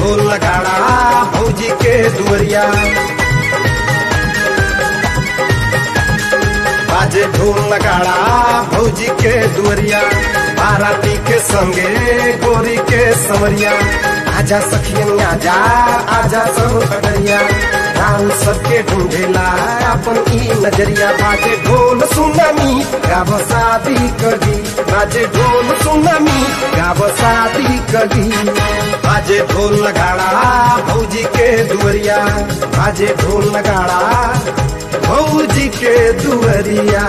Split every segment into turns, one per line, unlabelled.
ढोल नगाड़ा भौजी के दुवरिया बाजे ढोल नगाड़ा भौजी के दुवरिया बाराती के संगे गोरी के समरिया आजा सखियन आजा आजा सब खगड़िया राम सबके ढूंढेला अपन ई नजरिया बाजे ढोल सुनामी गाव शादी करी बाजे ढोल सुनामी गाव शादी करी बाजे ढोल नगाड़ा भौजी के दुवरिया बाजे ढोल नगाड़ा भौजी के दुवरिया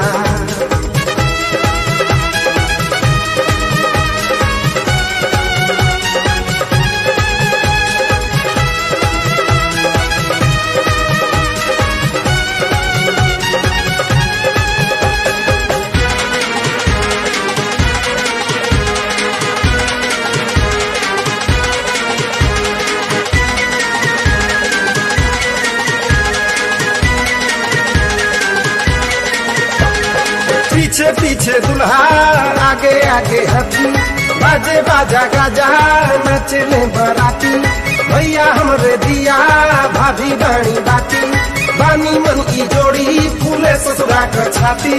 पीछे पीछे दुल्हा आगे आगे हथी बाजे बाजा गाजा नचले बराती भैया हमरे दिया भाभी बाणी बाती बानी मन की जोड़ी फूले ससुरा कर छाती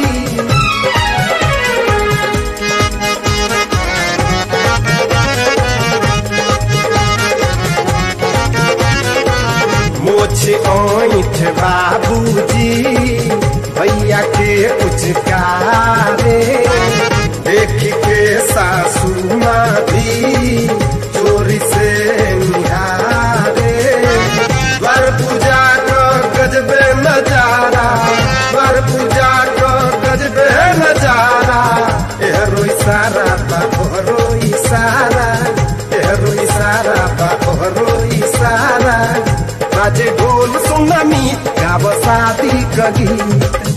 मोछ ओठ बाबूजी भैया के कुछ कारे देख के सासू माँ भी चोरी से निहारे द्वार पूजा को गजबे नजारा द्वार पूजा को गजबे नजारा एहरो इशारा बा ओहरो इशारा एहरो इशारा बा ओहरो इशारा बाजे ढोल सुनामी गाव शादी कगी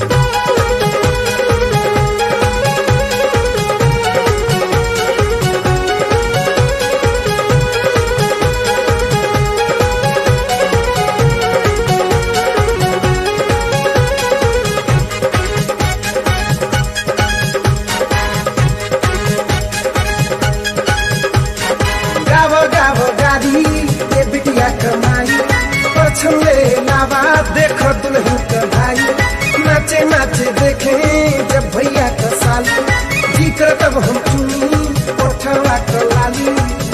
गाव गाव गाड़ी ये बिटिया कमाई पछले लावा देख दुल्हन का भाई नाचे नाचे देखे जब भैया का साली जी कर तब हम चुनी उठवा का लाली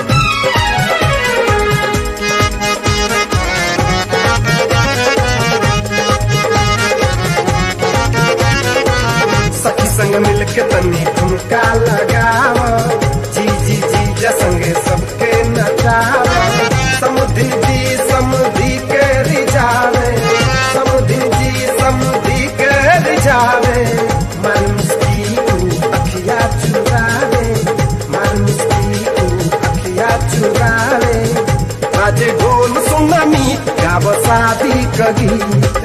सखी संग मिल के तनी ठुमका लगाव जी जी जी जा संगे सबके नचाव समुद्री जी समुद्री के रिझावे समुद्री जी समुद्री के रिझावे मारी मुस्की तू अखिया चुरावे मारी मुस्की तू अखिया चुरावे बाजे ढोल सुनामी गाव शादी कगी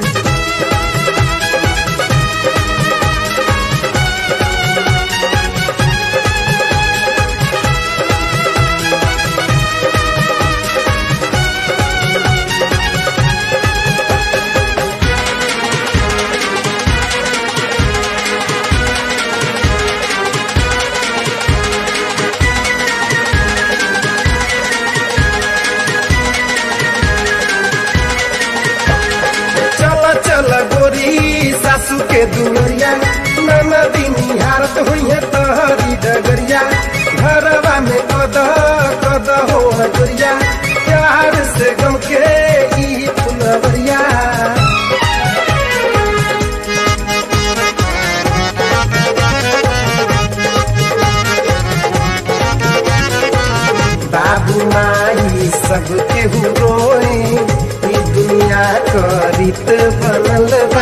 चल चल गोरी सासू के दुवरिया नाना दिन हारत हुई है तहरी डगरिया घरवा में कद कद हो गोरिया प्यार से गम के ई फुलवरिया बाबू माई सब केहू रोए ई दुनिया क रीत बनल बा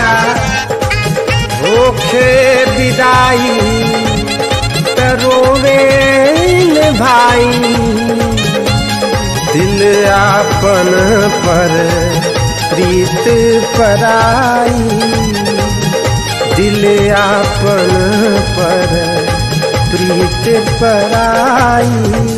होखे विदाई त रोवे न भाई दिल आपन पर प्रीत पराई दिल आपन पर प्रीत पराई